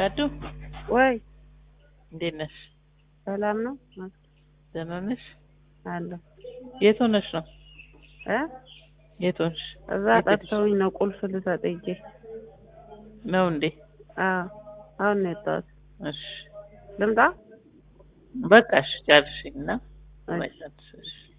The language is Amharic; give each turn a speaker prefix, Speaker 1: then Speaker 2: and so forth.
Speaker 1: ዳዱ
Speaker 2: ወይ
Speaker 1: እንዴት ነሽ?
Speaker 2: ሰላም ነው
Speaker 1: ደህና ነሽ?
Speaker 2: አለሁ
Speaker 1: የት ሆነሽ ነው?
Speaker 2: እ
Speaker 1: የት ሆንሽ?
Speaker 2: እዛ
Speaker 1: የት ሄድሽ?
Speaker 2: ጠርተውኝ ነው ቁልፍ ልሰጥ ሂጄ።
Speaker 1: ነው እንዴ?
Speaker 2: አዎ አሁን ነው የወጣሁት።
Speaker 1: እሺ
Speaker 2: ልምጣ?
Speaker 1: በቃ እሺ ጨርሽኝ እና
Speaker 2: እሺ።
Speaker 1: በቃ እሺ